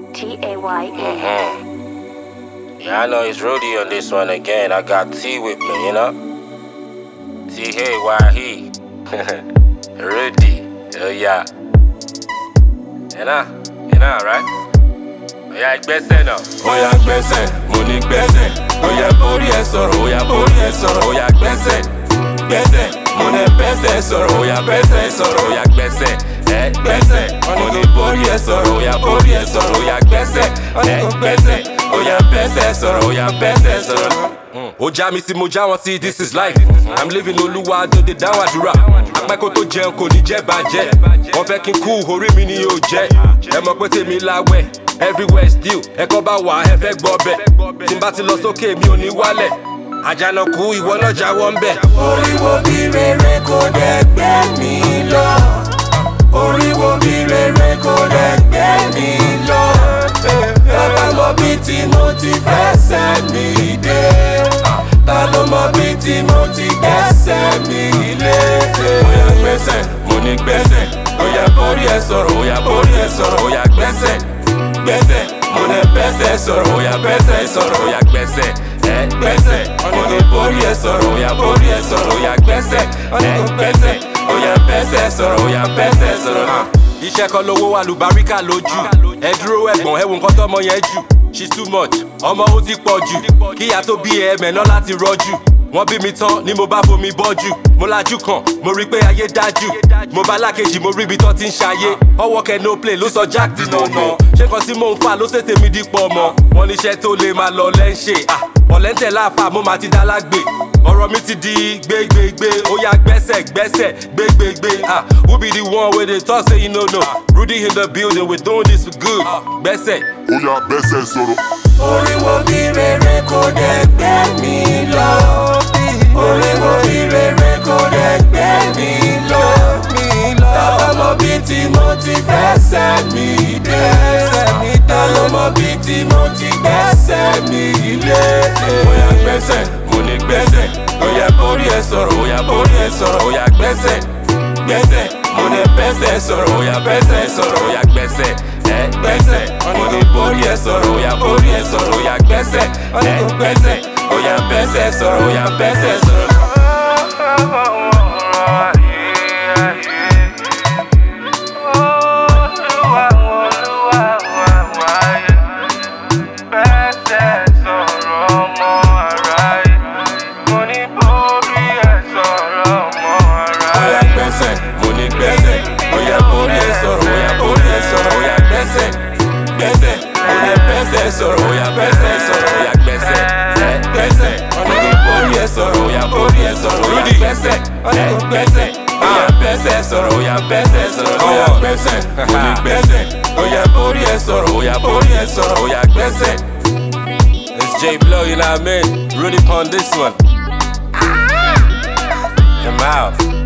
T A Y E. Yeah, I know it's Rudy on this one again. I got T with me, you know? T hey, why he? Rudy. Oh, yeah. You know? You know, right? Oh, yeah, gbẹ́sẹ̀ náà. ó yá gbẹ́sẹ̀ mo ní gbẹ́sẹ̀ ó yá borí ẹ sọ̀rọ̀ ó yá borí ẹ sọ̀rọ̀ ó yá gbẹ́sẹ̀ gbẹ́sẹ̀ mo ní bẹ́sẹ̀ sọ̀rọ̀ ó yá bẹ́sẹ̀ sọ̀rọ̀ ó yá gbẹ́sẹ̀ ẹ gbẹ́sẹ̀ mo ní borí ẹ sọ̀rọ̀ ó yá borí ẹ sọ̀rọ̀ ó yá gbẹ́sẹ̀ ẹ gbẹ́sẹ̀ ó yá bẹ́sẹ̀ sọ̀rọ̀ ó yá bẹ́sẹ̀ sọ̀rọ̀. ó já mi sí mo já wọn sí this is life i'm living olúwa dòde dáhùn àdúrà apẹ́kọ̀ tó jẹun kò ní jẹ́ bàjẹ́ wọ́n fẹ́ kí n kú orí mi ni yóò jẹ́ ẹ mọ̀ pé tèmi láwẹ̀ everywhere still ẹ̀kọ́ bá wà ẹ fẹ́ gbọ́ bẹ̀ tí n bá ti lọ sókè mi ò ní wálẹ̀ àjànàkú ìwọ náà jáwọ́ ń bẹ̀. oríwo bí rere kò dẹ̀ gbé mi lọ oríwo bí rere kò dẹ̀ gbé mi lọ bàbá mọ bí tí mo ti fẹsẹ̀ mi dé ta ló mọ bí tí mo ti gbẹ́sẹ̀ mi lé. ó yá gbẹ́sẹ̀ mo ní gbẹ́sẹ̀ ó yá borí ẹ sọ̀rọ̀ ó yá borí ẹ sọ̀rọ̀ ó yá gbẹ́sẹ̀ gbẹ́sẹ̀ mo ní bẹ́sẹ̀ sọ̀rọ̀ ó yá bẹ́sẹ̀ sọ̀rọ̀ ó yá gbẹ́sẹ̀ ẹ gbẹ́sẹ̀ mo ní borí ẹ sọ̀rọ̀ ó yá borí ẹ sọ̀rọ̀ ó yá gbẹ́sẹ̀ ẹ gbẹ́sẹ̀ ó yá bẹ́sẹ̀ sọ̀rọ̀ ó yá bẹ́sẹ̀ sọ̀rọ̀. iṣẹ́ kan lówó wà lùbáríkà lójú ẹ dúró ẹ̀gbọ́n ẹ wo nǹkan tọ́mọ yẹn jù she's too much ọmọ ó ti pọ̀ jù kíyà tó bí ẹ mẹ́ná láti rọ́jú wọ́n bí mi tán ni mo bá fomi bọ́jú mo lajú kan mo rí pé ayé dájú mo bá lákejì mo rí ibi tán ti ń ṣayé ọwọ́ kẹ no play ló sọ jack di nànà ṣé kan tí mò ń fà ló ṣètè mi dípọ̀ ọmọ wọn níṣẹ́ tó lè máa lọ lẹ́ ń ṣe ọ̀lẹ́ńtẹ̀ láàfà mo máa ti dá lágbè ọ̀rọ̀ mi ti di gbégbégbé ó yá gbẹ́sẹ̀ gbẹ́sẹ̀ gbégbégbé ah who be the one wey dey talk say you no know rudy in the building we doing this for good gbẹ́sẹ̀. ó yá bẹ́sẹ̀ sọ̀rọ̀. oríwo bí rere kò dẹ̀ gbé mi lọ. oríwo bí rere kò dẹ̀ gbé mi lọ. Tọ́lá mọ bí tí mo ti fẹsẹ̀ mi dé. Ta ló mọ bí tí mo ti gbẹ́sẹ̀ mi lé. Ó yá gbẹ́sẹ̀, mo ní gbẹ́sẹ̀. Ó yá borí ẹ sọ̀rọ̀, ó yá borí ẹ sọ̀rọ̀, ó yá gbẹ́sẹ̀. Gbẹ́sẹ̀, mo ní bẹ́sẹ̀ sọ̀rọ̀, ó yá bẹ́sẹ̀ sọ̀rọ̀, ó yá gbẹ́sẹ̀. Ẹ gbẹ́sẹ̀, mo ní borí ẹ sọ̀rọ̀, ó yá borí ẹ sọ̀rọ̀, ó yá gbẹ́sẹ̀. Ẹ gbẹ́sẹ̀, ó yá bẹ́sẹ̀ sọ̀rọ̀, ó yá bẹ́sẹ̀ sọ̀rọ̀. Oya gbẹ́sẹ̀, mo ní gbẹ́sẹ̀. Oya borí ẹ sọ̀rọ̀, oya borí ẹ sọ̀rọ̀, oya gbẹ́sẹ̀. Gbẹ́sẹ̀, mo ní bẹ́sẹ̀ sọ̀rọ̀, oya bẹ́sẹ̀ sọ̀rọ̀, oya gbẹ́sẹ̀. Ẹ gbẹ́sẹ̀, mo ní borí ẹ sọ̀rọ̀, oya borí ẹ sọ̀rọ̀, oya gbẹ́sẹ̀. Ẹ gbẹ́sẹ̀, oya bẹ́sẹ̀ sọ̀rọ̀, oya bẹ́sẹ̀ sọ̀rọ̀, oya gbẹ́sẹ̀. Mo ní gbẹ́sẹ̀, oya borí ẹ sọ̀rọ̀, oya borí ẹ sọ̀rọ̀, oya gbẹ́sẹ̀. It's J Blow, you know what I mean? Rudy pon this one. I'm out.